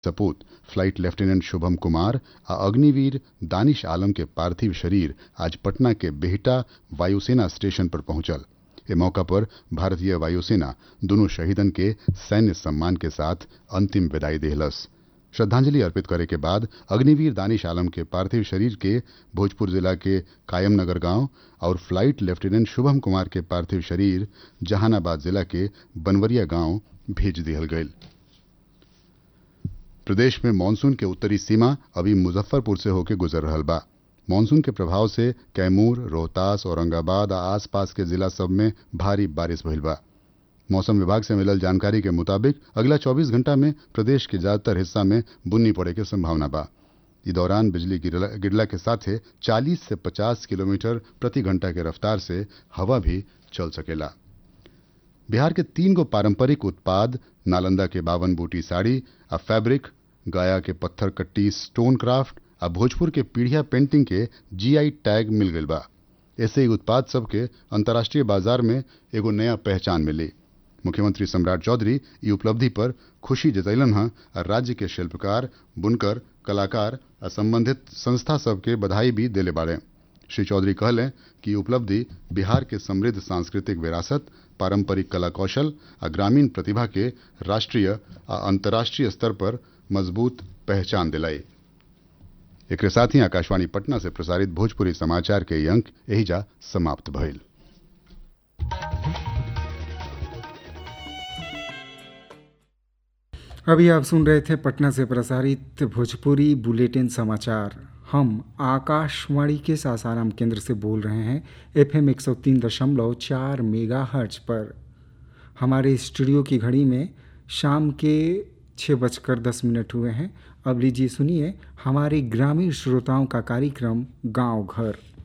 सपूत flat lieutenant Shubham Kumar आ अग्निवीर दानिश आलम के पार्थिव शरीर आज पटना के बेहटा वायुसेना स्टेशन पर पहुंचल ए मौका पर भारतीय वायुसेना दोनों शहीदन के सैन्य सम्मान के साथ अंतिम विदाई देहलस श्रद्धांजलि अर्पित करे के बाद अग्निवीर दानिश आलम के पार्थिव शरीर के भोजपुर जिला के कायमनगर गांव और फ्लाइट लेफ्टिनेंट शुभम कुमार के पार्थिव शरीर जहानाबाद जिला के बनवरिया गांव भेज दिहल गईल प्रदेश में मानसून के उत्तरी सीमा अभी मुजफ्फरपुर से होकर गुजर रहल बा मानसून के प्रभाव से कैमूर रोहतास औरंगाबाद आ आसपास के जिला सब में भारी बारिश भइल बा मौसम विभाग से मिलल जानकारी के मुताबिक अगला 24 घंटा में प्रदेश के ज्यादातर हिस्सा में बुन्नी पड़े के संभावना बा इस दौरान बिजली गिरला, गिरला के साथे 40 से 50 किलोमीटर प्रति घंटा के रफ्तार से हवा भी चल सकेला बिहार के तीन गो पारंपरिक उत्पाद नालंदा के बावन बूटी साड़ी आ फैब्रिक गया के पत्थर कट्टी स्टोन क्राफ्ट आ भोजपुर के पीढ़िया पेंटिंग के जीआई टैग मिल गई बा ऐसे ही उत्पाद सबके अंतर्राष्ट्रीय बाजार में एगो नया पहचान मिली मुख्यमंत्री सम्राट चौधरी ई उपलब्धि पर खुशी जतैलन हैं और राज्य के शिल्पकार बुनकर कलाकार आ संबंधित संस्था सबके बधाई भी दिले बाड़े श्री चौधरी कहलें कि उपलब्धि बिहार के समृद्ध सांस्कृतिक विरासत पारंपरिक कला कौशल आ ग्रामीण प्रतिभा के राष्ट्रीय आ अंतर्राष्ट्रीय स्तर पर मजबूत पहचान दिलाई एक साथ ही आकाशवाणी पटना से प्रसारित भोजपुरी समाचार के अंक यही जा समाप्त भइल अभी आप सुन रहे थे पटना से प्रसारित भोजपुरी बुलेटिन समाचार हम आकाशवाणी के सासाराम केंद्र से बोल रहे हैं एफ एम एक सौ तीन दशमलव चार मेगा हर्ज पर हमारे स्टूडियो की घड़ी में शाम के छः बजकर दस मिनट हुए हैं अब लीजिए सुनिए हमारे ग्रामीण श्रोताओं का कार्यक्रम गांव घर